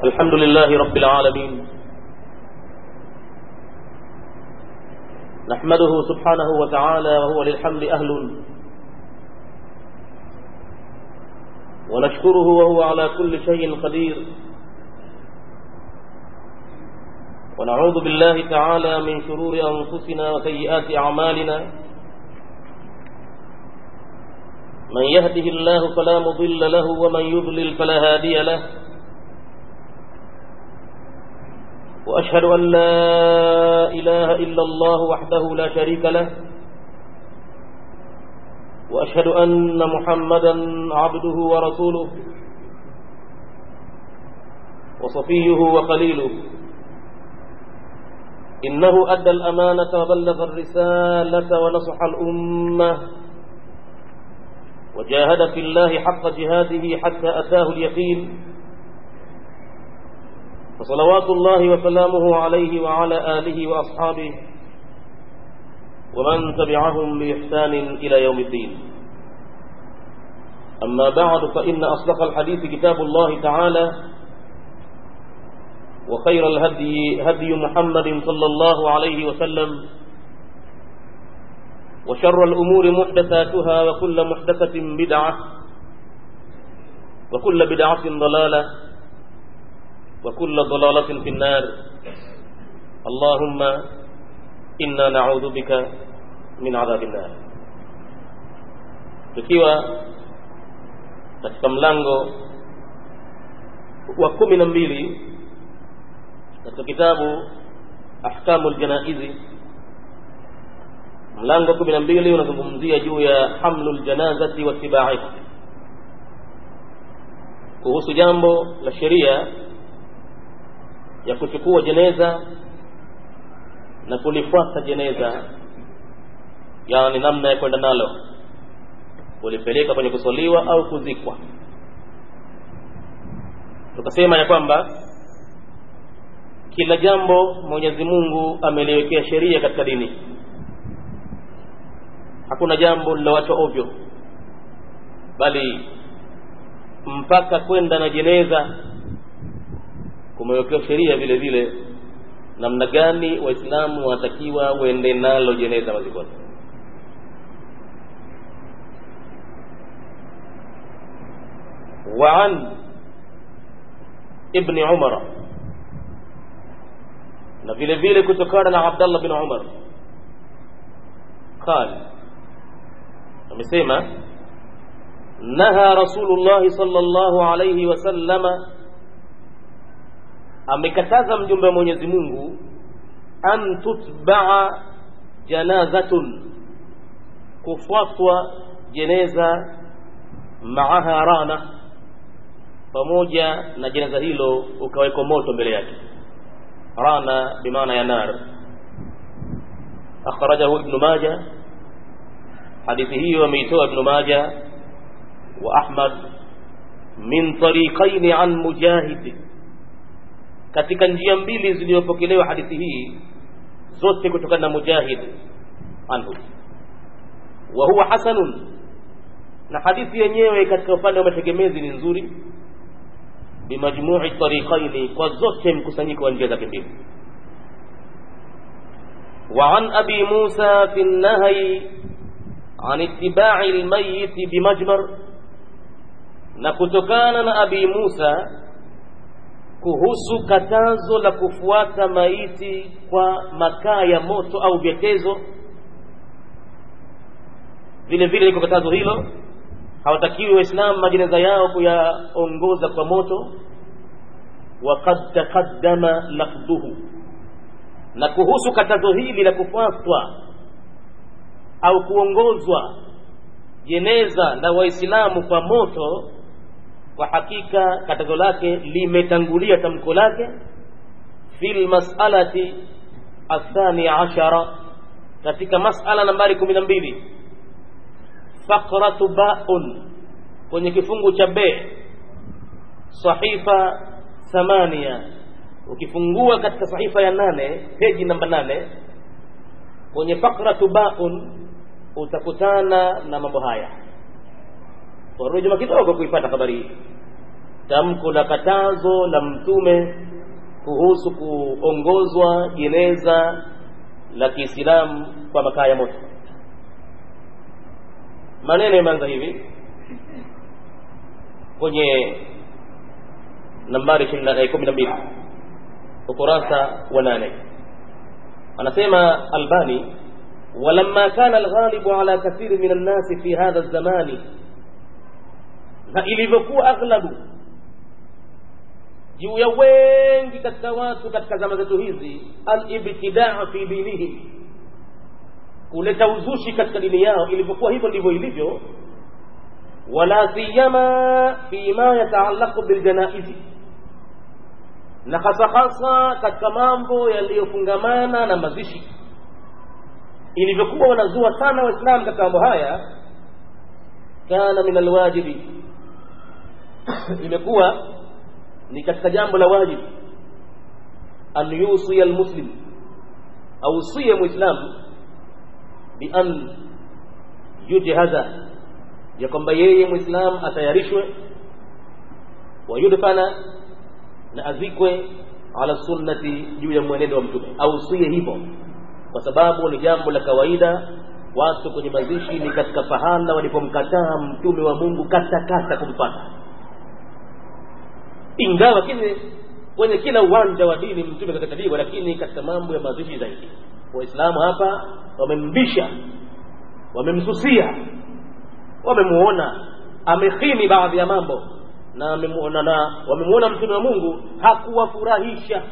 الحمد لله رب العالمين نحمده سبحانه وتعالى وهو للحمد أهل ونشكره وهو على كل شيء قدير ونعوذ بالله تعالى من شرور أنفسنا وسيئات أعمالنا من يهده الله فلا مضل له ومن يضلل فلا هادي له وأشهد أن لا إله إلا الله وحده لا شريك له وأشهد أن محمدا عبده ورسوله وصفيه وقليله إنه أدى الأمانة وبلغ الرسالة ونصح الأمة وجاهد في الله حق جهاده حتى أتاه اليقين فصلوات الله وسلامه عليه وعلى آله وأصحابه ومن تبعهم بإحسان إلى يوم الدين أما بعد فإن أصدق الحديث كتاب الله تعالى وخير الهدي هدي محمد صلى الله عليه وسلم وشر الأمور محدثاتها وكل محدثة بدعة وكل بدعة ضلالة وكل ضلالة في النار اللهم إنا نعوذ بك من عذاب النار tukiwa katika mlango wa kumi na mbili katika kitabu ahkamu ljanaizi mlango kumi na mbili unazungumzia juu ya hamlu ljanazati watibaiha kuhusu jambo la sheria ya kuchukua jeneza na kulifuata jeneza yani namna ya kwenda nalo kulipeleka kwenye kuswaliwa au kuzikwa tukasema ya kwamba kila jambo mwenyezi mungu ameliwekea sheria katika dini hakuna jambo lilowachwa ovyo bali mpaka kwenda na jeneza kumewekewa sheria vile vile namna gani waislamu watakiwa wende nalo jeneza mazikoni وعن ابن عمر na vile vile kutokana na Abdullah bin Umar قال amesema naha Rasulullah sallallahu alayhi wasallama amekataza mjumbe wa Mwenyezi Mungu an tutbaa janazatun kufuatwa jeneza maaha rana pamoja na jeneza hilo ukawekwa moto mbele yake rana bimaana ya nar akhrajahu ibn majah hadithi hiyo ameitoa ibn majah wa ahmad min tariqaini an mujahid katika njia mbili zilizopokelewa hadithi hii zote kutokana na mujahid anhu wa huwa hasanun na hadithi yenyewe katika upande wa mategemezi ni nzuri bimajmui tariqaini kwa zote mkusanyiko wa njia zake mbili وعن أبي موسى في النهي عن اتباع الميت بمجمر نكتكان أبي موسى kuhusu katazo la kufuata maiti kwa makaa ya moto au vyetezo vile vile liko katazo hilo hawatakiwi waislamu majeneza yao kuyaongoza kwa moto waqad taqaddama lafdhuhu na kuhusu katazo hili la kufuatwa au kuongozwa jeneza la waislamu kwa moto kwa hakika katazo lake limetangulia tamko lake fi lmasalati athani ashara katika masala nambari kumi na mbili faqratu baun kwenye kifungu cha be sahifa thamania ukifungua katika sahifa ya nane peji namba nane kwenye faqratu baun utakutana na mambo haya warudi nyuma kidogo kuipata habari hii tamko la katazo la mtume kuhusu kuongozwa jeneza la kiislamu kwa makaa ya moto maneno yameanza hivi kwenye nambari kumi na mbili ukurasa wa nane anasema albani ولما كان الغالب على كثير من الناس في هذا الزمان na ilivyokuwa aghlabu juu ya wengi katika watu katika zama zetu hizi alibtidaa fi dinihim kuleta uzushi katika dini yao ilivyokuwa hivyo ndivyo ilivyo wala siyama fima yataallaqu biljanaizi na hasa hasa katika mambo yaliyofungamana na mazishi ilivyokuwa wanazua sana waislamu katika mambo haya kana min alwajibi imekuwa ni katika jambo la wajibu an yusiya almuslim ausie muislamu bian yujhaza ya kwamba yeye muislamu atayarishwe wayudfana na azikwe ala sunnati juu ya mwenendo wa mtume ausie hivyo kwa sababu ni jambo la kawaida watu kwenye mazishi ni katika pahala walipomkataa mtume wa mungu katakata kumpata ingawa kile kwenye kila uwanja wa dini mtume kakataliwa lakini katika mambo ya mazishi zaidi waislamu hapa wamembisha wamemsusia wamemuona amekhini baadhi ya mambo na wamemuona na wamemuona mtume wa mungu hakuwafurahisha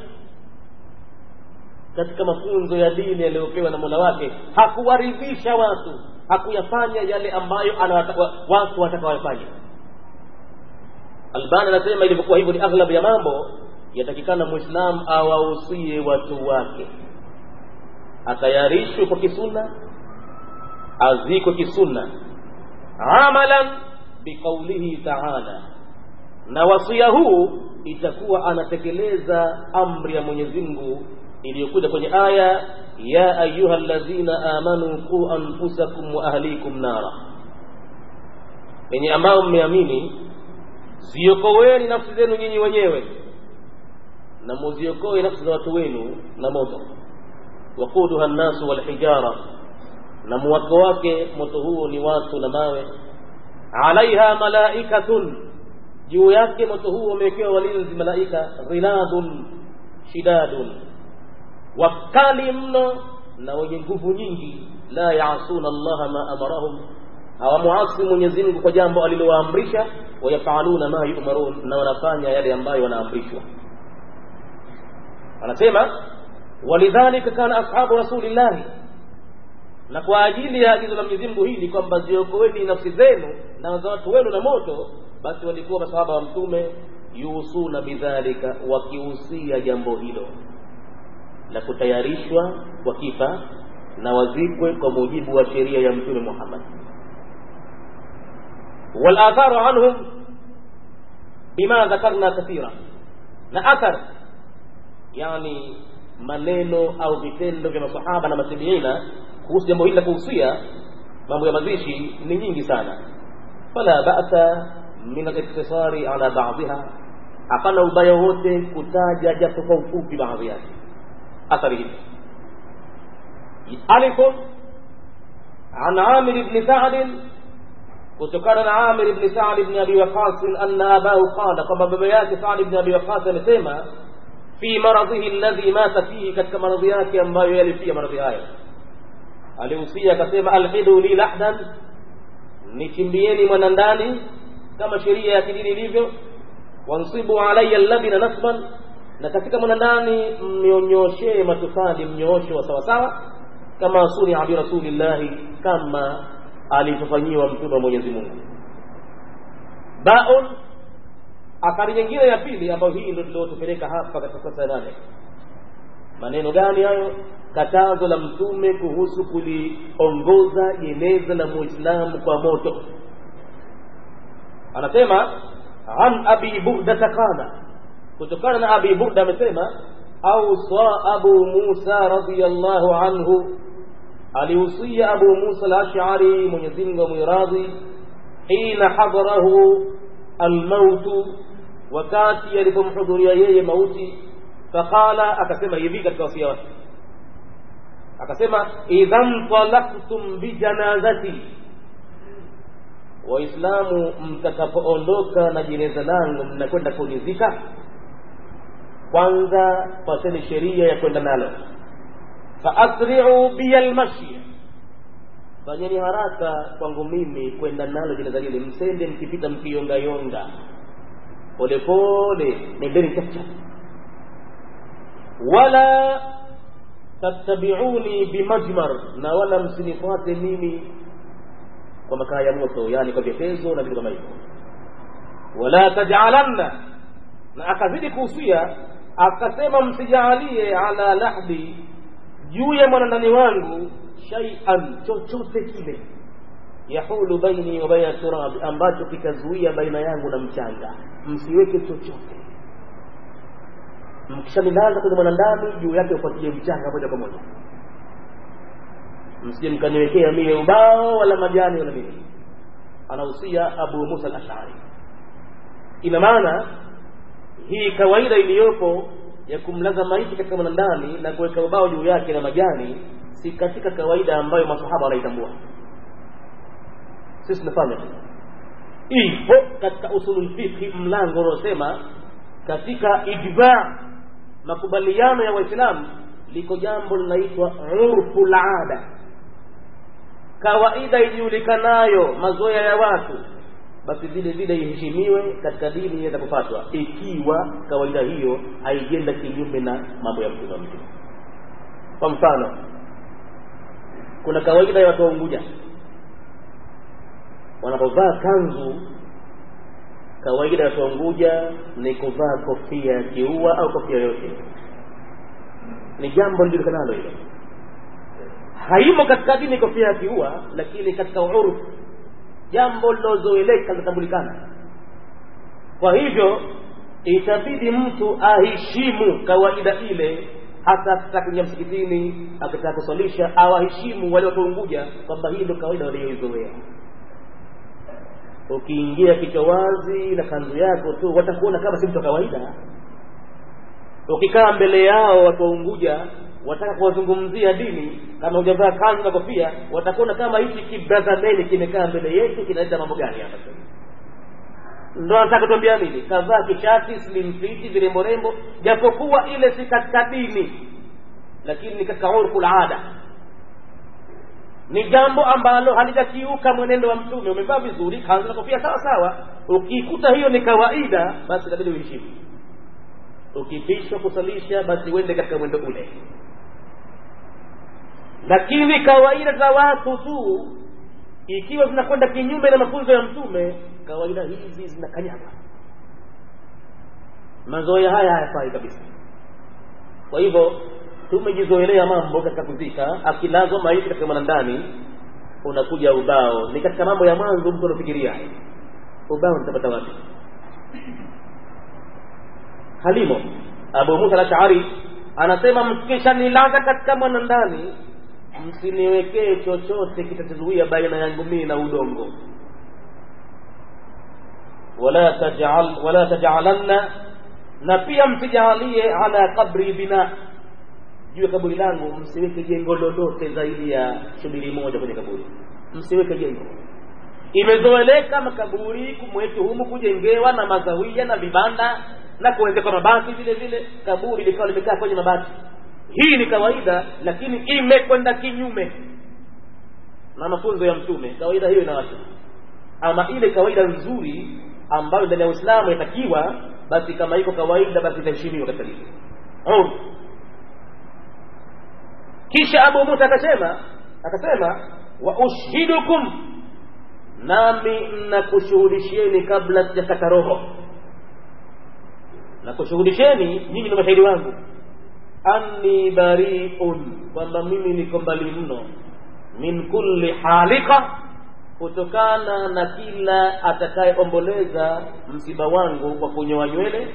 katika mafunzo ya dini yaliyopewa na mola wake hakuwaridhisha watu hakuyafanya yale ambayo anawataka watu watakawafanya albani anasema ilivyokuwa hivyo ni aghlabu ya mambo yatakikana mwislam awausie watu wake atayarishwe kwa kisunna azikwe kisunna amalan biqaulihi taala na wasia huu itakuwa anatekeleza amri ya mwenyezi mungu iliyokuja kwenye aya ya ayuha ladhina amanu qu anfusakum wa ahlikum nara yenye ambao mmeamini ziokoweni nafsi zenu nyinyi wenyewe na muziokoe nafsi za watu wenu na moto waquduha nnasu walhijara na muwako wake moto huo ni watu na mawe alaiha malaikatun juu yake moto huo umewekewa walinzi malaika ghiladun shidadun wakali mno na wenye nguvu nyingi la yasuna allaha ma amarahum hawamuasi mwenyezi mungu kwa jambo alilowaamrisha wayafaluna ma yumarun na wanafanya yale ambayo wanaamrishwa anasema walidhalika kana ashabu rasulillahi na kwa ajili ya agizo la mwenyezi mungu hili kwamba ziokoeni nafsi zenu na za watu wenu na moto basi walikuwa masahaba wa mtume yusuna bidhalika wakihusia jambo hilo la kutayarishwa kwa kifa na wazikwe kwa mujibu wa sheria ya mtume Muhammad والآثار عنهم بما ذكرنا كثيرا na athar yani maneno au vitendo vya masahaba na matabiina kuhusu jambo hili la kuhusia mambo ya mazishi ni nyingi sana fala ba'sa min al-iktisari ala ba'dha hapana ubaya wote kutaja japo kwa ufupi baadhi yake athari hizi alif an amir ibn sa'd kutokana na amir ibn sa'd ibn abi waqas anna abahu qala kwamba baba yake sa'd ibn abi waqas amesema fi maradhihi alladhi mata fihi katika maradhi yake ambayo yalifia maradhi hayo alihusia akasema alhidu li lahdan nichimbieni mwanandani kama sheria ya kidini ilivyo wansibu alayya labina nasban na katika mwanandani mnyonyoshee matofali mnyoosho wa sawasawa kama sunia bi rasulillahi kama alivyofanyiwa mtume wa mwenyezi mungu baun athari nyingine ya pili ambayo hii ndio tuliotupeleka hapa katika sasa nane maneno gani hayo katazo la mtume kuhusu kuliongoza jeneza la muislamu kwa moto anasema an abi burdata qala kutokana na abi burda amesema ausa abu musa radiallahu anhu alihusia abu musa al-ash'ari mwenyezi mungu amwiradhi hina hadarahu almautu wakati alipomhudhuria yeye mauti faqala akasema hivi katika wasia wake akasema idhan talaktum bijanazati waislamu mtakapoondoka na jeneza langu mnakwenda kunizika kwanza pateni sheria ya kwenda nalo faasri'u biya lmashya fanyeni haraka kwangu mimi kwenda nalo jeneza lile msende mkipita mkiyongayonga polepole nendeni chapchap wala tattabiuni bimajmar na wala msinifuate mimi kwa makaa ya moto yani kwa vyetezo na vitu kama hivyo wala tajalanna na akazidi kuhusia akasema msijaalie ala lahdi juu ya mwanandani wangu shay'an chochote kile yahulu baini wa baina turab ambacho kitazuia baina yangu na mchanga msiweke chochote mkishanilaza kwenye mwanandani juu yake ufuatilie mchanga moja kwa moja msije mkaniwekea mie ubao wala majani wala nini anahusia abu musa al-ash'ari ina maana hii kawaida iliyopo ya kumlaza maiti katika mwanandani na kuweka ubao juu yake na majani si katika kawaida ambayo masahaba wanaitambua sisi tunafanya ipo katika usulul fiqh mlango unaosema katika ijma makubaliano ya waislamu liko jambo linaitwa urfu laada kawaida ijulikanayo mazoea ya watu basi vile vile iheshimiwe katika dini iweza kufatwa ikiwa kawaida hiyo haijenda kinyume na mambo ya mtume wa mtume kwa mfano kuna kawaida ya watu wa Unguja wanapovaa kanzu kawaida ya watu wa Unguja ni kuvaa kofia ya kiua au kofia yote ni jambo lijulikanalo hilo haimo katika dini kofia ya kiua lakini katika urfu jambo lilozoeleka linatambulikana kwa hivyo itabidi mtu aheshimu kawaida ile hata akitaka kuingia msikitini akitaka kuswalisha au aheshimu wale watu Unguja kwamba hii ndio kawaida walioizoea ukiingia kichwa wazi na kanzu yako tu watakuona kama si mtu wa kawaida ukikaa mbele yao watu wa Unguja wataka kuwazungumzia dini kama hujavaa kanzu na kofia watakuona kama hichi kibrazameni kimekaa mbele yetu kinaleta mambo gani hapa ndo anataka kutuambia nini kavaa kishati slim fit virembo rembo japokuwa ile si katika dini lakini ni katika urfu ada ni jambo ambalo halijakiuka mwenendo wa mtume umevaa vizuri kanzu na kofia sawa sawa ukikuta hiyo ni kawaida basi inabidi uheshimu ukipishwa kusalisha basi uende katika mwendo ule lakini kawaida za watu tu ikiwa zinakwenda kinyume na mafunzo ya mtume kawaida hizi zinakanyaga mazoea haya hayafai kabisa kwa hivyo tumejizoelea mambo katika kuzika akilazwa maiti katika mwanandani unakuja ubao ni katika mambo ya mwanzo mtu anafikiria ubao nitapata wapi halimo abu musa al-ash'ari anasema mkishanilaza katika mwanandani msiniwekee chochote kitazuia baina yangu mimi na udongo wala taj'al wala taj'alanna na pia msijalie ala kabri bina juu ya kaburi langu msiweke jengo lolote zaidi ya shubiri moja kwenye kaburi msiweke jengo imezoeleka makaburi kumwetu humu kujengewa na mazawia na vibanda na kuwezekwa mabati vile vile kaburi likawa limekaa kwenye mabati hii ni kawaida lakini imekwenda kinyume na mafunzo ya mtume kawaida hiyo inawacha ama ile kawaida nzuri ambayo ndani ya uislamu yatakiwa basi kama iko kawaida basi itaheshimiwa katika dini kisha abu musa akasema akasema wa ushhidukum nami nakushuhudishieni kabla sijakata roho nakushuhudisheni nyinyi ni mashahidi wangu anni bariun kwamba mimi niko mbali mno min kulli halika kutokana na kila atakayeomboleza msiba wangu kwa kunyoa nywele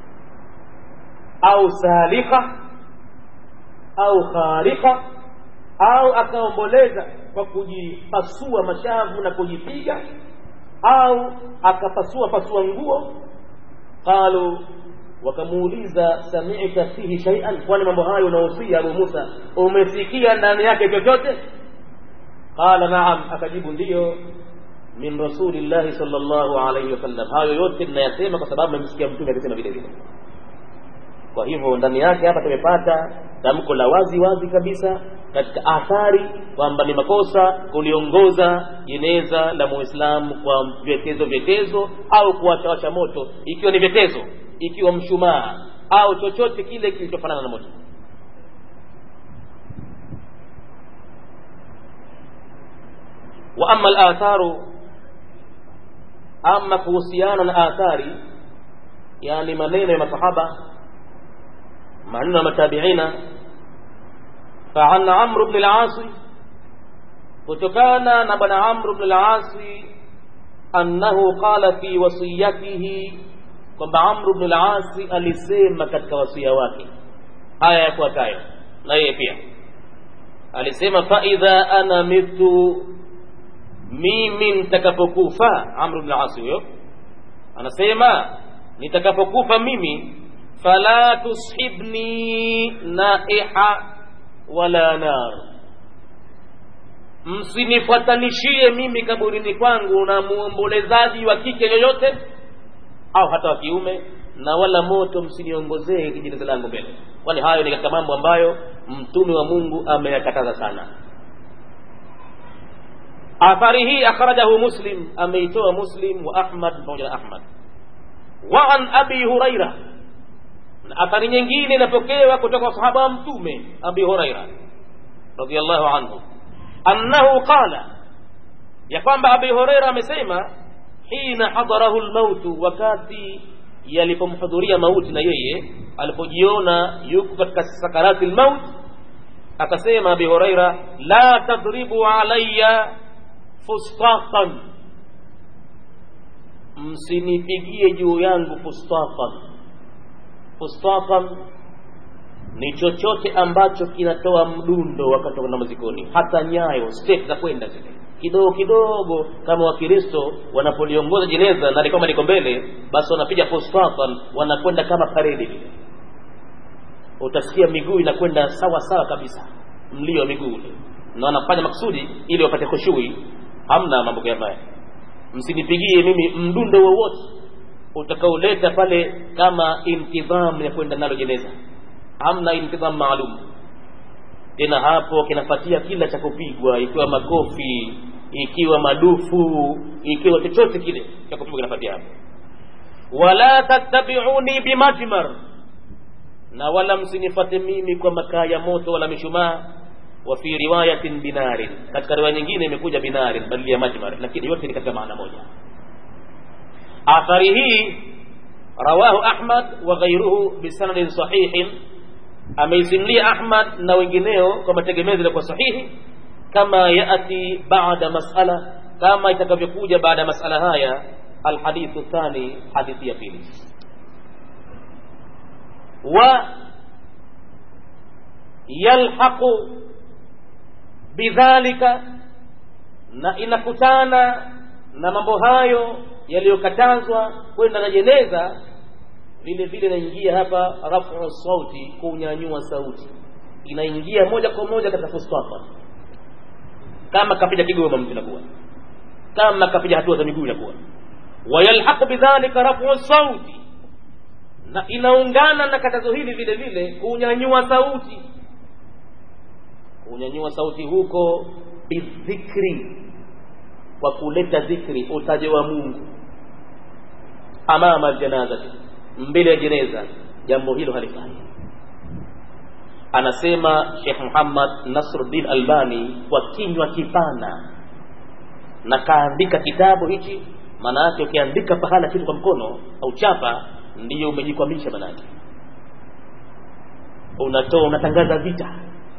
au salika au kharika au akaomboleza kwa kujipasua mashavu na kujipiga au akapasua pasua nguo qalu wakamuuliza sami'ta fihi shay'an kwani mambo hayo unahusia Abu Musa umesikia ndani yake chochote qala na'am akajibu ndiyo min rasulillahi sallallahu alayhi wasallam hayo yote ninayasema kwa sababu nimesikia mtume akisema vile vile kwa hivyo ndani yake hapa tumepata tamko la wazi wazi kabisa katika athari kwamba ni makosa kuliongoza jeneza la muislamu kwa vyetezo vyetezo au kuwachawasha moto ikiwa ni vyetezo ikiwa mshumaa au chochote kile kilichofanana na moto wa ama alatharu ama kuhusiana na athari yani maneno ya masahaba maneno ya matabiina فعن عمرو بن العاص kutokana na bwana Amr ibn al-As annahu qala fi wasiyatihi kwamba Amr ibn al-As alisema katika wasia wake haya yafuatayo na yeye pia alisema fa idha ana mitu mimi nitakapokufa Amr ibn al-As huyo anasema nitakapokufa mimi fala tushibni naiha wala nar msinifuatanishie mimi kaburini kwangu na muombolezaji wa kike yoyote au hata wa kiume na wala moto msiniongozee kijineza langu mbele kwani hayo ni katika mambo ambayo mtume wa mungu ameyakataza sana athari hii akhrajahu muslim ameitoa muslim wa ahmad pamoja na ahmad wa an abi huraira na athari nyingine inapokewa kutoka kwa sahaba wa mtume abi huraira radhiallahu anhu annahu qala ya kwamba abi huraira amesema hina hadarahu lmautu wakati yalipomhudhuria mauti na yeye alipojiona yuko katika sakarati lmaut akasema abi huraira la tadribu alaya fustaqan msinipigie juu yangu fustaqan fustaqan ni chochote ambacho kinatoa mdundo wakati wa mazikoni hata nyayo step za kwenda zile kidogo kidogo kama wakristo wanapoliongoza jeneza na kama liko mbele basi wanapiga fustaqan wanakwenda kama paredi vile utasikia miguu inakwenda sawa sawa kabisa mlio wa miguu ule na wanafanya maksudi ili wapate khushui hamna mambo kama msinipigie mimi mdundo wowote utakaoleta pale kama intidham ya kwenda nalo jeneza hamna intidham maalum tena hapo kinafuatia kila cha kupigwa ikiwa makofi ikiwa madufu ikiwa chochote kile cha kupigwa kinafuatia hapo wala tattabiuni bimajmar na wala msinifate mimi kwa makaa ya moto wala mishumaa wa fi riwayatin binarin katika riwaya nyingine imekuja binarin badili ya majmar lakini yote ni katika maana moja athari hii rawahu ahmad wa ghairuhu bisanadin sahihin ameisimulia ahmad na wengineo kwa mategemezi yalikuwa sahihi kama yati baada masala kama itakavyokuja baada ya masala haya alhadithu thani hadithi ya pili wa yalhaqu bidhalika na inakutana na mambo hayo yaliyokatazwa kwenda na jeneza vile vile inaingia hapa rafu sauti kunyanyua sauti inaingia moja kwa moja katika fustafa kama kapiga kigoma mtu inakuwa kama kapiga hatua za miguu inakuwa wayalhaqu bidhalika rafu sauti na inaungana na katazo hili vile vile kunyanyua sauti kunyanyua sauti huko bidhikri kwa kuleta dhikri utaje wa Mungu amama aljanaza mbele ya jeneza jambo hilo halifai anasema Sheikh Muhammad Nasruddin Albani kwa kinywa kipana na kaandika kitabu hichi maana yake ukiandika pahala kitu kwa mkono au chapa ndiyo umejikwamisha maana yake unatoa unatangaza vita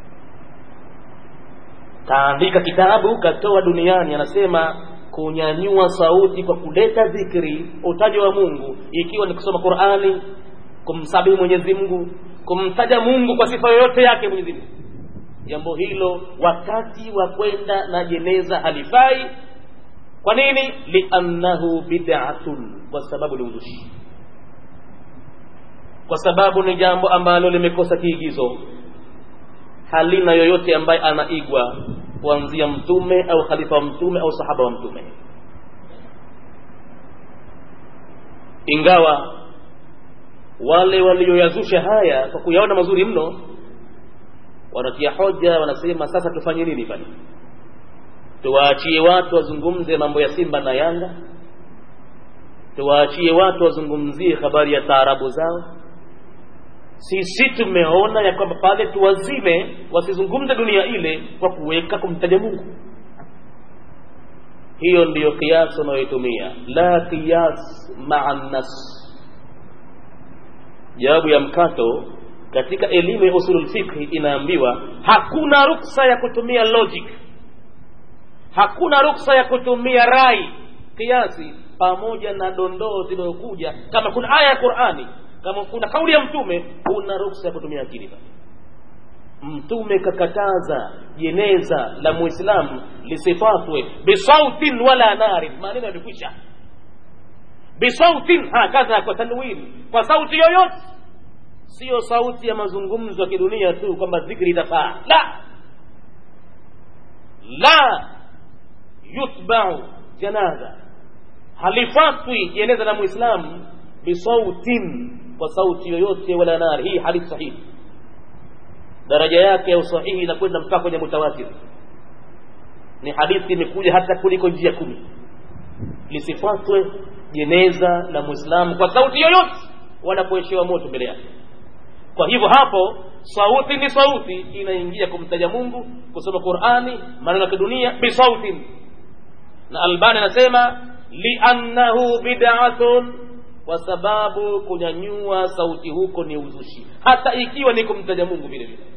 kaandika kitabu katoa duniani anasema kunyanyua sauti kwa kuleta dhikri utaji wa Mungu ikiwa ni kusoma Qur'ani kumsabihi Mwenyezi Mungu kumtaja Mungu kwa sifa yoyote yake Mwenyezi Mungu jambo hilo wakati wa kwenda na jeneza halifai kwa nini liannahu bid'atun kwa sababu ni uzushi kwa sababu ni jambo ambalo limekosa kiigizo halina yoyote ambaye anaigwa kuanzia mtume au khalifa wa mtume au sahaba wa mtume ingawa wale walioyazusha haya kwa kuyaona mazuri mno wanatia hoja wanasema sasa tufanye nini pale tuwaachie watu wazungumze mambo ya simba na yanga tuwaachie watu wazungumzie habari ya taarabu zao sisi tumeona ya kwamba pale tuwazime wasizungumze dunia ile kwa kuweka kumtaja mungu hiyo ndiyo kiasi unayoitumia la qiyas maa nnas jawabu ya mkato katika elimu ya usulul fikhi inaambiwa hakuna ruksa ya kutumia logic hakuna ruksa ya kutumia rai kiasi pamoja na dondoo zinazokuja kama kuna aya ya qurani kama kuna kauli ya mtume una ruksa ya kutumia akili mtume kakataza jeneza la muislamu lisifatwe bisautin wala narin maneno yamekwisha bisautin hakadha kwa tanwini kwa sauti yoyote siyo sauti ya mazungumzo ya kidunia tu kwamba dhikri itafaa la la yutbau janaza halifatwi jeneza la muislamu bisautin kwa sauti yoyote wala nari hii hadithi sahihi daraja yake ya usahihi inakwenda mpaka kwenye mutawatir ni hadithi imekuja hata kuliko njia kumi lisifatwe jeneza la muislamu kwa sauti yoyote wanapoeshewa moto mbele yake kwa hivyo hapo sauti ni sauti inaingia kumtaja mungu kusoma qurani maneno ya kidunia bisautin na albani anasema liannahu bid'atun kwa sababu kunyanyua sauti huko ni uzushi hata ikiwa ni kumtaja mungu vile vile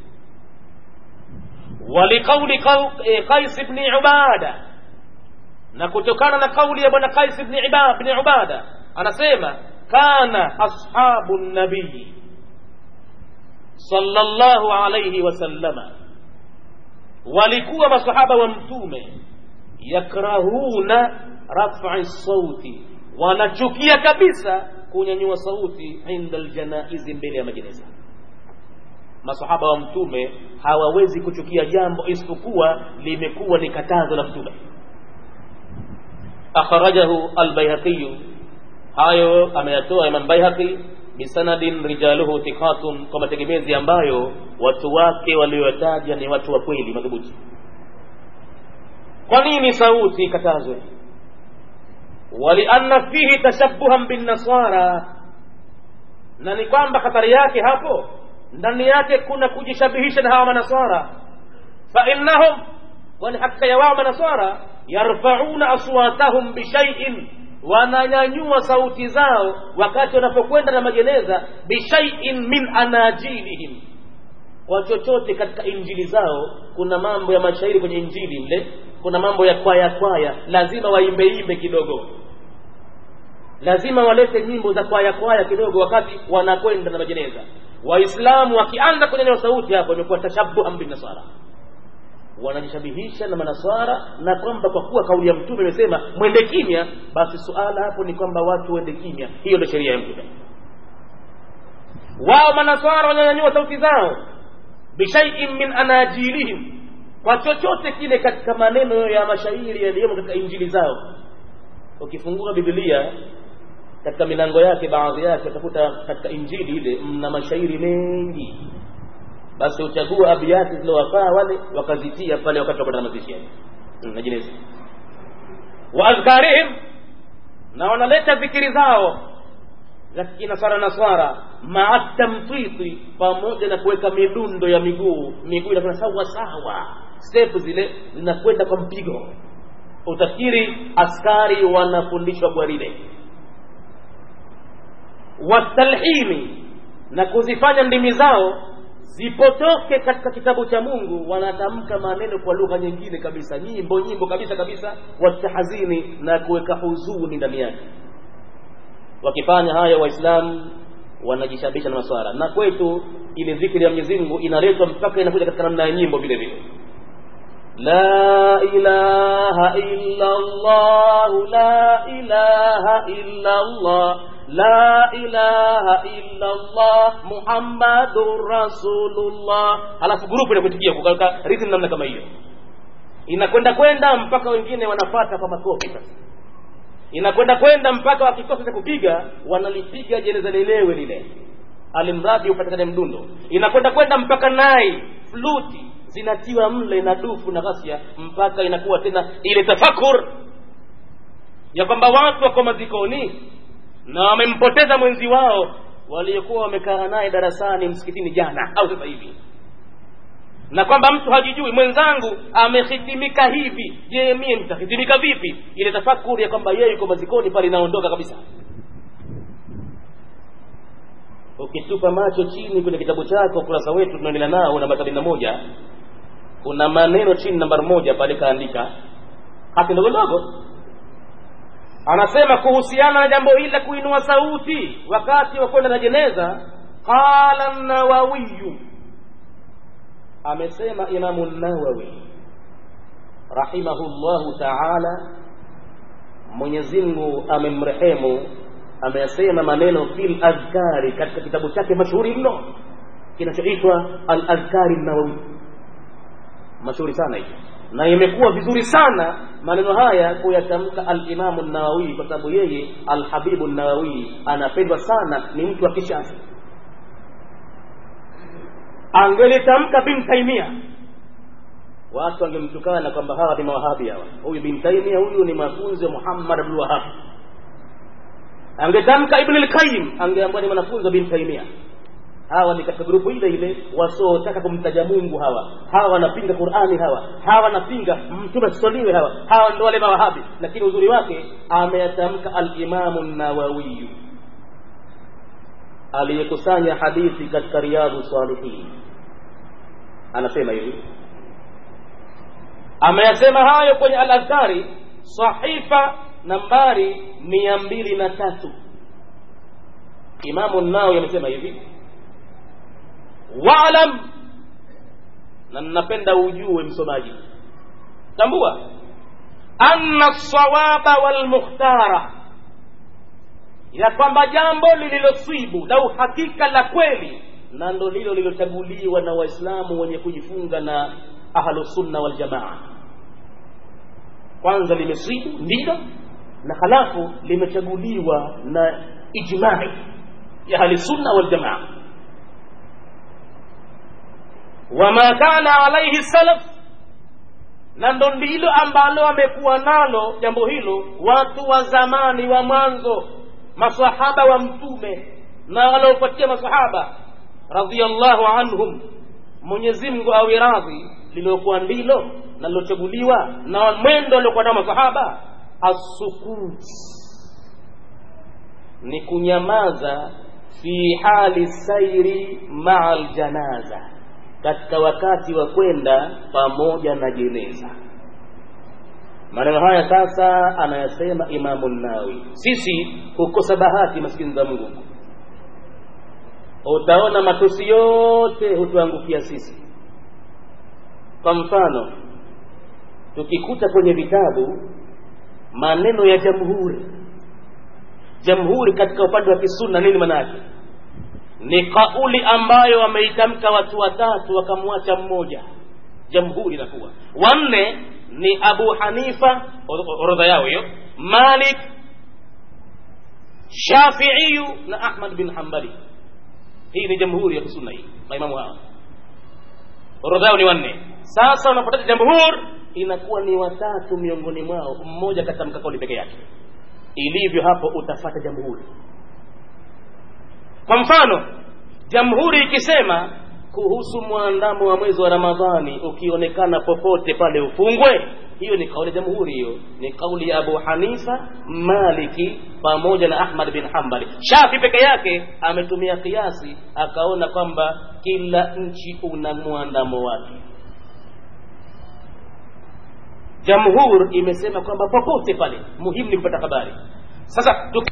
waliqauli qais bni ubada na kutokana na kauli ya bwana qais bni ubada anasema kana ashabu nabii sallallahu alayhi wasallama walikuwa masahaba wa mtume yakrahuna raf'i sauti wanachukia kabisa kunyanyua sauti inda aljanaizi mbele ya majeneza masahaba wa mtume hawawezi kuchukia jambo isipokuwa limekuwa ni katazo la mtume akhrajahu albayhaqiyu hayo ameyatoa imam bayhaqi bisanadin rijaluhu thiqatun kwa mategemezi ambayo watu wake walioyataja ni watu wa kweli madhubuti kwa nini sauti ikatazwe walianna fihi tashabuhan binnasara na ni kwamba hatari yake hapo ndani yake kuna kujishabihisha na hawa manaswara fainnahum kwani hakika ya wao manaswara yarfauna aswatahum bishaiin wananyanyua sauti zao wakati wanapokwenda na majeneza bishaiin min anajilihim kwa chochote katika injili zao kuna mambo ya mashairi kwenye injili mle kuna mambo ya kwaya kwaya lazima waimbeimbe kidogo lazima walete nyimbo za kwaya kwaya kidogo wakati wanakwenda na majeneza waislamu wakianza kunyanyua sauti hapo imekuwa tashabuhan binasara wanajishabihisha na manaswara na kwamba kwa kuwa kauli ya mtume imesema mwende kimya basi suala hapo ni kwamba watu wende kimya hiyo ndio sheria ya mtume wao manaswara wananyanyua sauti zao bishaiin min anajilihim kwa chochote kile katika maneno ya mashairi yaliyomo katika injili zao ukifungua biblia katika milango yake baadhi yake utakuta katika injili ile mna mashairi mengi basi uchagua abiati zilizowafaa wale wakazitia pale wakati wakwenda mazishi yale najinezi wa adhkarihim na wanaleta dhikiri zao za kinasara naswara maa tamtiti pamoja na kuweka midundo ya miguu miguu inakwenda sawa sawa step zile zinakwenda kwa mpigo utafikiri askari wanafundishwa gwaride watalhini na kuzifanya ndimi zao zipotoke katika kitabu cha mungu wanatamka maneno kwa lugha nyingine kabisa nyimbo nyimbo kabisa kabisa watahazini na kuweka huzuni ndani yake wakifanya hayo waislamu wanajishabisha na maswara na kwetu ile dhikri ya mwenyezi mungu inaletwa mpaka inakuja katika namna ya nyimbo vile vile la ilaha illa allah la ilaha illa allah la ilaha illa Allah Muhammadur Rasulullah, halafu grupu inakuitikia kukaweka rhythm namna kama hiyo, inakwenda kwenda mpaka wengine wanafata kwa makofi sasa inakwenda kwenda mpaka wakikosa cha kupiga wanalipiga jeneza lelewe lile alimradi upatikane mdundo inakwenda kwenda mpaka nai fluti zinatiwa mle na dufu na ghasia mpaka inakuwa tena ile tafakur ya kwamba watu wako mazikoni na wamempoteza mwenzi wao waliokuwa wamekaa naye darasani msikitini jana au sasa hivi na kwamba mtu hajijui mwenzangu amehitimika hivi je mie nitahitimika vipi ile tafakuri ya kwamba yeye yuko mazikoni pale inaondoka kabisa ukitupa macho chini kwenye kitabu chako ukurasa wetu tunaendelea nao namba sabini na moja kuna maneno chini nambari moja pale kaandika hati ndogo ndogo anasema kuhusiana na jambo hili la kuinua sauti wakati wa kwenda na jeneza qala nawawiyu amesema imamu nawawi rahimahullahu taala mwenyezi mungu amemrehemu ameyasema maneno fil adhkari katika kitabu chake mashuhuri mno kinachoitwa al adhkari nawawi mashuhuri sana hicho na imekuwa vizuri sana maneno haya kuyatamka alimamu nawawi kwa sababu yeye alhabibu nawawi anapendwa sana ni mtu wa kishafi angelitamka bin taimia watu wangemtukana kwamba hawa ni mawahabi hawa huyu bin taimia huyu ni mafunzi wa muhammad abdul wahab angetamka ibn al-qayyim angeambiwa ni mwanafunzi wa bin taimia hawa ni katika grupu ile ile wasiotaka kumtaja mungu hawa hawa wanapinga qurani hawa hawa wanapinga mtume asisoliwe hawa hawa ndo wale mawahabi lakini uzuri wake ameyatamka alimamu nawawiyu aliyekusanya hadithi katika riyadhu salihin anasema hivi ameyasema hayo kwenye al-adhkari sahifa nambari mia mbili na tatu imamu nawawi amesema hivi waalam na ninapenda ujue msomaji tambua anna sawaba walmukhtara ya kwamba jambo lililoswibu la uhakika la kweli na ndo lilo lilochaguliwa na waislamu wenye kujifunga na ahlusunna waljamaa kwanza limeswibu ndilo na halafu limechaguliwa na ijmai ya ahlusunna waljamaa wama kana alaihi salaf na ndo ndilo ambalo wamekuwa nalo jambo hilo watu wa zamani wa mwanzo masahaba wa mtume na waliofuatia masahaba radhiallahu anhum mwenyezi mungu awe radhi liliokuwa ndilo na lilochaguliwa na mwendo aliokuwa nao masahaba assukut ni kunyamaza fi hali sairi maa ljanaza katika wakati wa kwenda pamoja na jeneza maneno haya sasa anayasema imamu nawi sisi hukosa bahati maskini za mungu utaona matusi yote hutuangukia sisi kwa mfano tukikuta kwenye vitabu maneno ya jamhuri jamhuri katika upande wa kisunna nini maana yake ni kauli ambayo wameitamka watu watatu wakamwacha mmoja jamhuri inakuwa wanne ni abu hanifa orodha yao hiyo malik shafiiyu na ahmad bin hambali hii ni jamhuri ya kisunna hii maimamu hawa orodha yao ni wanne sasa unapotaja jamhur inakuwa ni watatu miongoni mwao mmoja katamka kauli peke yake ilivyo hapo utafata jamhuri kwa mfano jamhuri ikisema kuhusu mwandamo wa mwezi wa ramadhani ukionekana popote pale ufungwe hiyo ni kauli ya jamhuri hiyo ni kauli ya abu hanifa maliki pamoja na ahmad bin hambali shafi peke yake ametumia kiasi akaona kwamba kila nchi una mwandamo wake jamhur imesema kwamba popote pale muhimu ni kupata habari sasa tuki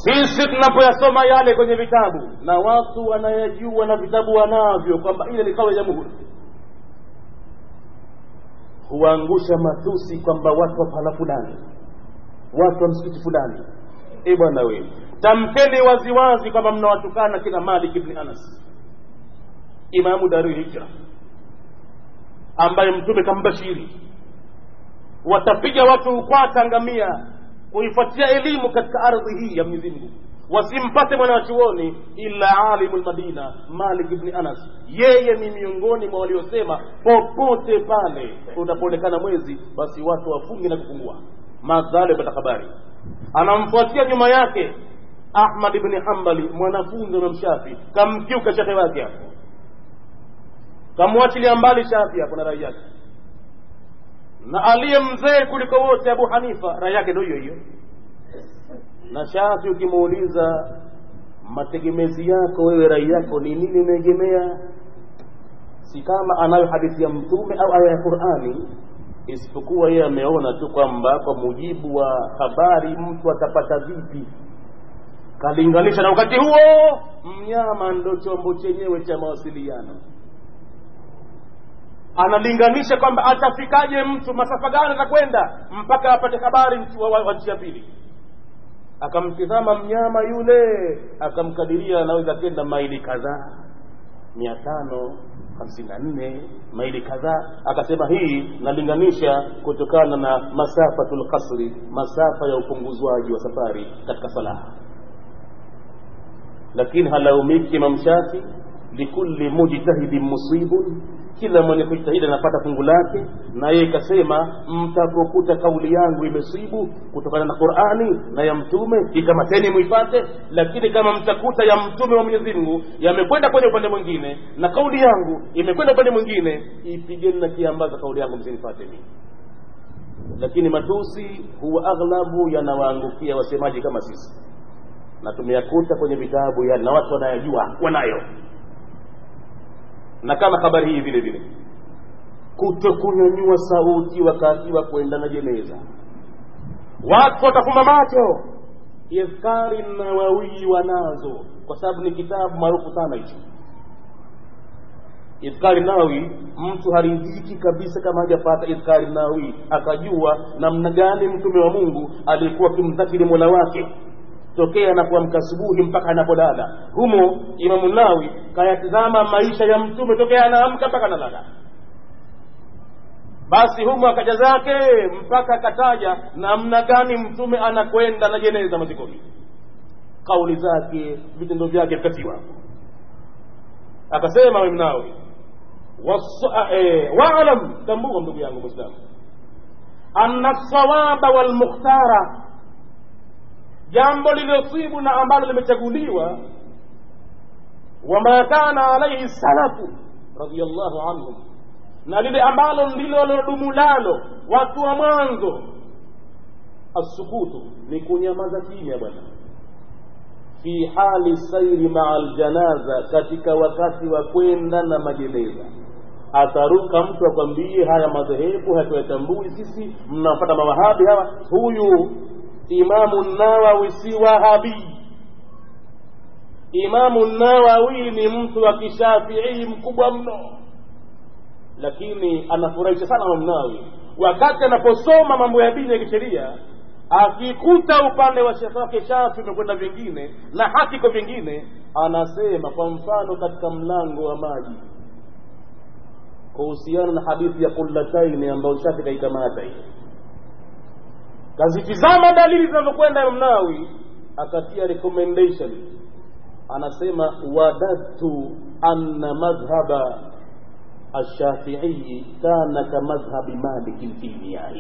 sisi tunapoyasoma yale kwenye vitabu na watu wanayajua na vitabu wanavyo kwamba ile ni kauli ya jamhuri huangusha matusi kwamba watu wa pahala fulani watu wa msikiti fulani e bwana we tamkeni waziwazi kwamba mnawatukana kina malik ibni anas imamu dari hijra ambaye mtume kambashiri watapiga watu ukwata ngamia kuifuatia elimu katika ardhi hii ya mwenyezi mungu wasimpate mwanachuoni ila alimu lmadina malik ibni anas yeye ni miongoni mwa waliosema popote pale unapoonekana mwezi basi watu wafungi na kufungua madhali apata habari anamfuatia nyuma yake ahmad ibni hambali mwanafunzi wa mshafi kamkiuka shekhe wake hapo kamwachilia mbali shafi hapo na rai yake na aliye mzee kuliko wote abu hanifa rai yake ndo hiyo hiyo na shafi ukimuuliza mategemezi yako wewe rai yako ni nini umeegemea si kama anayo hadithi ya mtume au aya ya qurani isipokuwa yeye ameona tu kwamba kwa mujibu wa habari mtu atapata vipi kalinganisha na wakati huo mnyama ndo chombo chenyewe cha mawasiliano analinganisha kwamba atafikaje mtu masafa gani atakwenda mpaka apate habari wa nchi ya pili akamtizama mnyama yule akamkadiria anaweza kenda maili kadhaa mia tano hamsini na nne maili kadhaa akasema hii nalinganisha kutokana na masafatu lkasri masafa ya upunguzwaji wa safari katika salaha lakini halaumiki imam shafi likulli mujtahidin musibun kila mwenye kujitahidi anapata fungu lake na yeye ikasema mtapokuta kauli yangu imesibu kutokana na qurani na ya mtume ikamateni muipate lakini kama mtakuta ya mtume wa mwenyezi mungu yamekwenda kwenye upande mwingine na kauli yangu imekwenda upande mwingine ipigeni na kiambaza kauli yangu msinifate mimi lakini matusi huwa aghlabu yanawaangukia wasemaji kama sisi na tumeyakuta kwenye vitabu yale na watu wanayajua wanayo na kama habari hii vile vile kutokunyanyua sauti wakati wa kwenda na jeneza watu watafumba macho idhkari nawawii wanazo kwa sababu ni kitabu maarufu sana hicho idhkari nawawi mtu haridhiki kabisa kama hajapata idhkari nawawi akajua namna gani mtume wa mungu alikuwa akimdhakiri mola wake tokea anapoamka asubuhi mpaka anapolala humo imamu nawi kayatizama maisha ya mtume tokea anaamka mpaka analala basi humo akaja zake mpaka akataja namna gani mtume anakwenda na jeneza mazikoni kauli zake vitendo vyake vikatiwa akasema imnawi waalam tambua ndugu yangu mwislamu anna lsawaba walmukhtara jambo lililosibu na ambalo limechaguliwa wama kana alaihi salafu radiallahu anhum na lile ambalo ndilo lilodumu lalo watu wa mwanzo assukutu ni kunyamaza kimya bwana fi hali sairi maa ljanaza katika wakati wa kwenda na majeneza ataruka mtu akwambie haya madhehebu hatuyatambui sisi mnapata mawahabi hawa huyu imamu nawawi si wahabii imamu nawawi ni mtu wa kishafii mkubwa mno lakini anafurahisha sana imamu nawawi wakati anaposoma mambo ya dini ya kisheria akikuta upande wa shekhe wake shafi umekwenda vingine na haki kwa vingine anasema kwa mfano katika mlango wa maji kuhusiana na hadithi ya kullataini ambayo shafi kaikamata hii kazitizama dalili zinazokwenda Imam Nawawi akatia recommendation anasema wadadtu anna madhhaba الشافعي كان كمذهب مالك في المياه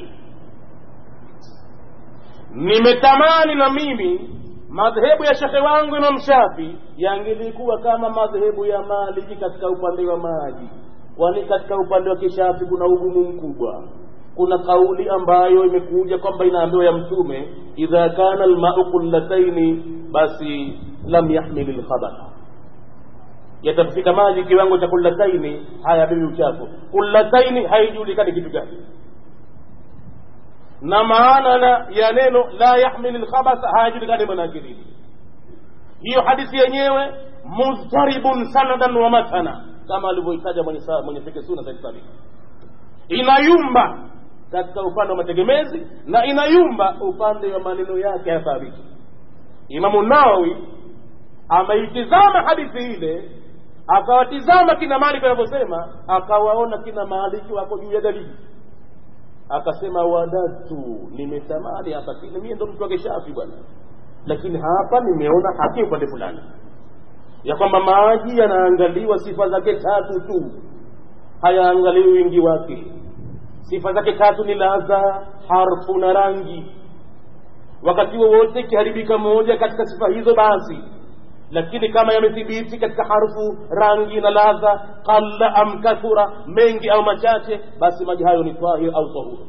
nimetamani na mimi madhehebu ya shekhe wangu Imam Shafi yangelikuwa kama madhehebu ya Maliki katika upande wa maji, kwani katika upande wa kishafi kuna ugumu mkubwa. Kuna kauli ambayo imekuja kwamba inaambiwa ya Mtume, idha kana almau qullataini, basi lam yahmil lkhabatha yatafika maji kiwango cha kullataini hayabebi uchafu. Kullataini haijulikani kitu gani na maana na ya neno la yahmil lkhabatha hayajulikani maana yake nini hiyo hadithi yenyewe mudharibun sanadan wa matana kama alivyoitaja mwenye, mwenye fike suna said sabik inayumba katika upande wa mategemezi na inayumba upande wa maneno yake ya thabiti imamu nawawi ameitizama hadithi ile akawatizama kina maliki wanavyosema akawaona kina maliki wako juu ya dalili akasema wadatu nimetamani hapa mie ndo mtu wake shafi bwana lakini hapa nimeona haki upande fulani ya kwamba maji yanaangaliwa sifa zake tatu tu hayaangaliwi wingi wake sifa zake tatu ni ladha harfu na rangi wakati wowote ikiharibika moja katika sifa hizo basi lakini kama yamethibiti katika harfu rangi na ladha qalla am kathura mengi au machache basi maji hayo ni tahir au tahuru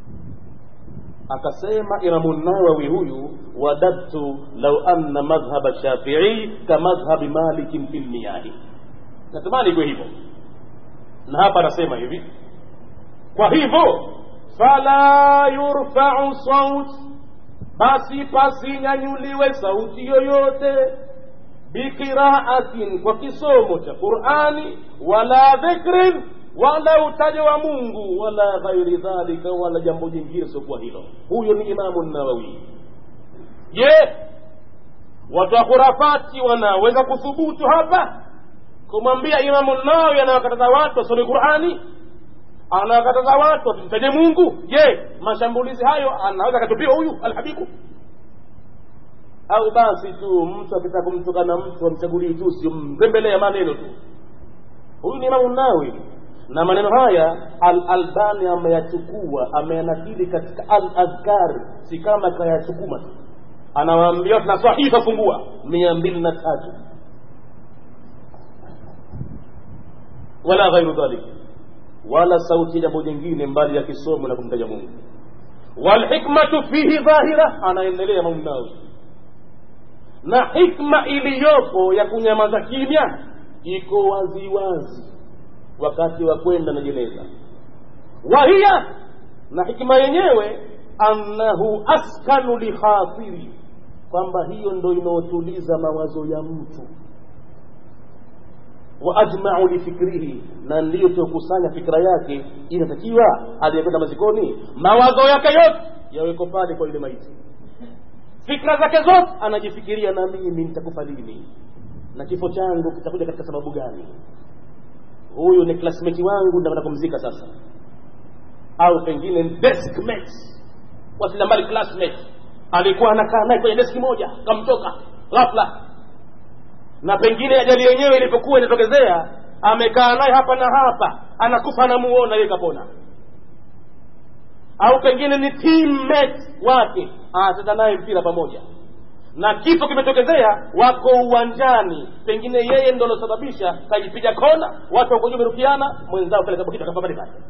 akasema imamu nawawi huyu wadadtu lau anna madhhaba shafii kamadhhabi malikin fi lmiyahi natamani ikuwe hivyo na hapa anasema hivi kwa hivyo fala yurfau saut basi pasinyanyuliwe sauti yoyote biqiraatin kwa kisomo cha qurani wala dhikrin wala utajo wa mungu wala ghairi dhalika wala jambo jingine siokuwa hilo huyo ni imamu nawawi je watu wa khurafati wanaweza kuthubutu hapa kumwambia imamu nawawi anawakataza watu wasome qurani anawakataza watu wasimtaje mungu je mashambulizi hayo anaweza akatupiwa huyu alhabibu au basi tu mtu akitaka kumtukana mtu amchagulii tu sio mrembelea maneno tu huyu ni imamu nawawi na maneno haya al-albani ameyachukua ameyanakili katika al-adhkar si kama kayachukuma tu anawaambia tuna sahifa fungua mia mbili na tatu wala ghairu dhalik wala sauti jambo jingine mbali ya kisomo na kumtaja mungu walhikmatu fihi dhahira anaendelea maunawi na hikma iliyopo ya kunyamaza kimya iko waziwazi wazi wakati wa kwenda na jeneza wahiya na hikima yenyewe annahu askanu likhatiri kwamba hiyo ndo inaotuliza mawazo ya mtu wa ajmau lifikrihi na ndiyo tokusanya fikra yake inatakiwa aliyekwenda mazikoni mawazo yake yote yaweko pale kwa yule maiti fikra zake zote anajifikiria na mimi nitakufa lini na kifo changu kitakuja katika sababu gani huyu ni classmate wangu ndio kumzika sasa au pengine deskmate wasila mbali classmate alikuwa anakaa naye kwenye deski moja kamtoka ghafla na pengine ajali yenyewe ilipokuwa inatokezea amekaa naye hapa na hapa anakufa anamuona yeye kapona au pengine ni teammate wake anacheza naye mpira pamoja na kifo kimetokezea wako uwanjani pengine yeye ndo alosababisha kajipiga kona watu wako juu wamerukiana mwenzao pale kabukita kafa pale pale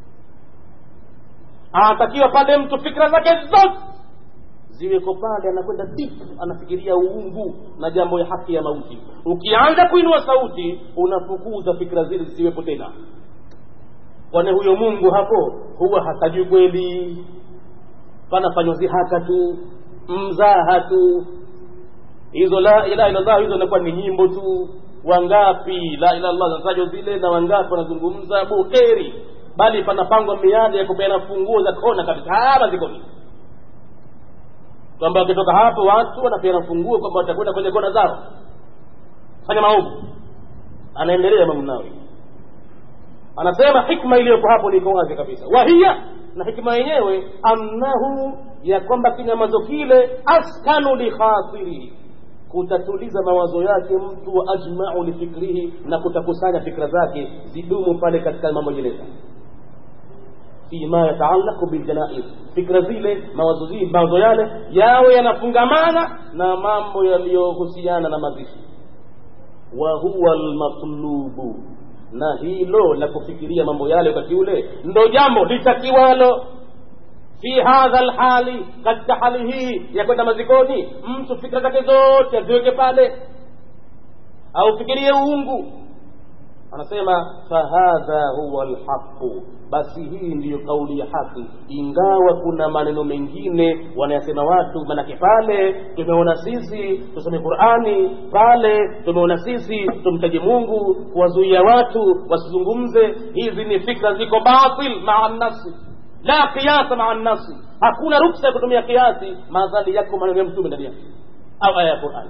anatakiwa pale mtu fikra zake zote ziweko pale anakwenda deep anafikiria uungu na jambo ya haki ya mauti ukianza kuinua sauti unafukuza fikra zile zisiwepo tena kwani huyo mungu hapo huwa hatajui kweli panafanywa zihaka tu mzaha tu hizo la ilaha illallah hizo inakuwa ni nyimbo tu wangapi la ilaha illallah zinatajwa zile na wangapi wanazungumza buheri bali panapangwa miadi ya kupeana funguo za kona kabisa hapa zikoni kwamba wakitoka hapo watu wanapeana funguo kwamba watakwenda kwenye kona zao fanya maovu anaendelea Imam Nawawi anasema hikma iliyopo hapo liko wazi kabisa wahiya na hikma yenyewe annahu ya kwamba kinyamazo kile askanu likhatirihi kutatuliza mawazo yake mtu wa ajmau lifikrihi na kutakusanya fikra zake zidumu pale katika mambo jeneza fima yataalaku biljanaiz fikra zile mawazo zile mawazo yale yawe yanafungamana na mambo yaliyohusiana na mazishi wa huwa almatlubu na hilo la kufikiria mambo yale wakati ule ndo jambo litakiwalo fi hadha lhali katika hali hii ya kwenda mazikoni mtu fikra zake zote aziweke pale aufikirie uungu anasema fahadha huwa lhaqu basi hii ndiyo kauli ya haki ingawa kuna maneno mengine wanayasema watu manake pale tumeona sisi tusome qurani pale tumeona sisi tumtaje mungu kuwazuia watu wasizungumze hizi ni fikra ziko batil maa nafsi la qiyasa maa nafsi hakuna ruksa ya kutumia kiasi madhali yako maneno ya mtume ndani yake au aya ya qurani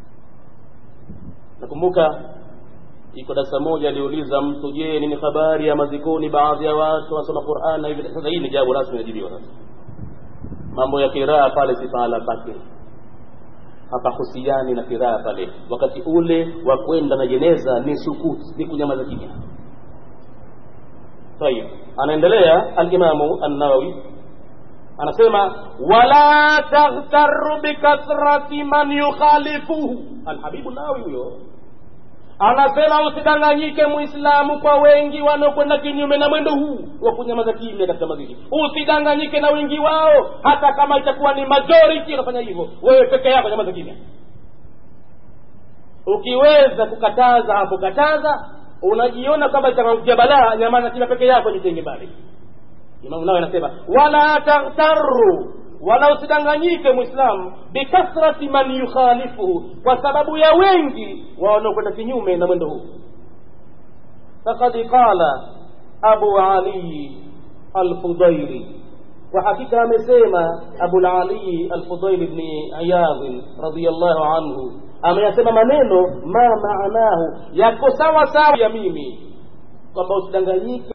nakumbuka iko darasa moja aliuliza mtu je nini habari ya mazikoni baadhi ya watu wasoma quran na hivi sasa hii ni jawabu rasmi inajibiwa sasa mambo ya kiraa pale si pahala pake hapahusiani na kiraa pale wakati ule wa kwenda na jeneza ni sukut ni kunyamaza kimya tayib anaendelea alimamu annawawi anasema wala taghtaru bikathrati man yukhalifuhu alhabibu nawawi huyo anasema usidanganyike muislamu kwa wengi wanaokwenda kinyume na mwendo huu wa kunyamaza kimya katika mazishi usidanganyike na wengi wao hata kama itakuwa ni majority unafanya hivyo wewe peke yako nyamaza kimya ukiweza kukataza hapo kataza unajiona kwamba itakuja balaa nyamaza kimya peke yako jitenge mbali imamu nawe anasema wala taghtaru wala usidanganyike mwislamu bikathrati man yukhalifuhu kwa sababu ya wengi wanaokwenda kinyume na mwendo huu fakad qala abu ali alfudaili kwa hakika amesema abulali alfudaili bni iyadhin radiallahu anhu ameyasema maneno ma maanahu yako sawa sawa ya mimi kwamba usidanganyike